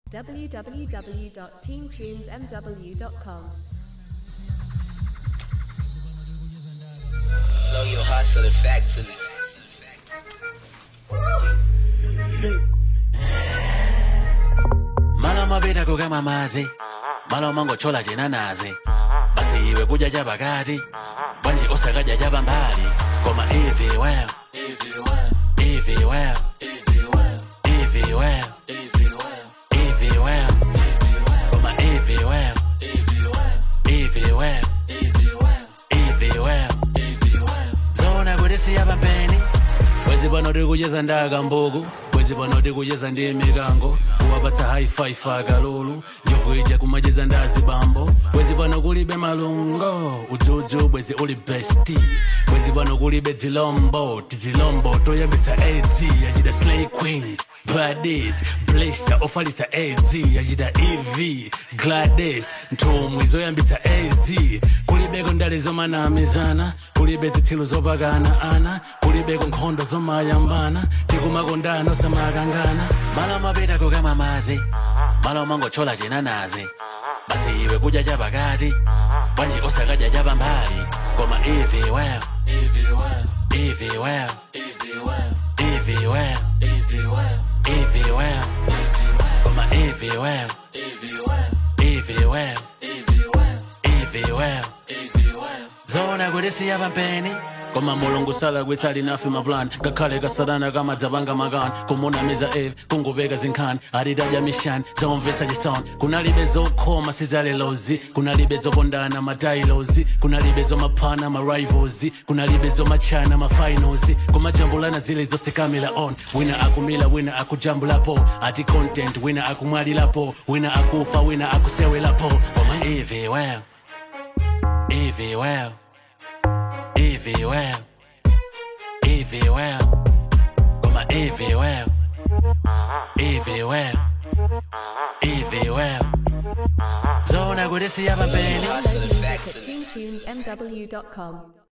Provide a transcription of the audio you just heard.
www.teamtunesmw.com. Blow your hustle factory. Malo mapita kukama madzi malo mangochola chinanazi basi iwe kudya chapakati bwanji usakadya chapambali koma ivi well ivi well ivi well ivi well koma ivi well ivi well ivi well zona kuti siyapambeni bwezi pano tikucheza ndaka mbuku bwezi pano tikucheza ndi mikango kuwapatsa haifi akalulu njovu ija kumacheza ndazi bambo bwezi pano kulibe malungo udzudzu bwezi uli besti bwezi pano kulibe dzilombo tizilombo toyambitsa adz yachita slay queen Gladys, Blessa, ofalitsa AZ, yachita EV, Gladys, nthumwi zoyambitsa AZ, kulibeko ndale zomanamizana, kulibe zitsilu zopakana ana, kulibeko nkhondo zomayambana, tikumakondana osamakangana, malo mapita kukama madzi, malo mangochola chinanazi, basi iwe kudya chapakati, bwanji usakadya chapambali, koma ivi well, ivi well, ivi well, ivi well, ivi well, ivi well. Evie well, koma Evie well, Evie well, Evie well, Evie well, zona kuti siyapambeni koma mulungu sala kwitsali nafe maplan ngakhale kasadana kamadzapanga makani kumunamiza eve kungupeka zinkhani atitadya mishani zomvetsa chisoni kunalibe zokhoma sizalelozi kunalibe zopondana matailozi kunalibe zomaphana marivals kunalibe zomachana mafinals kumajambulana zile zose kamila on wina akumila wina akujambulapo ati content wina akumwalilapo wina akufa wina akusewelapo koma ivi well ivi well Evie well, Evie well, koma Evie well, Evie well, Evie well. Zona kuti siyapambeni. Download music at teamtunesmw.com.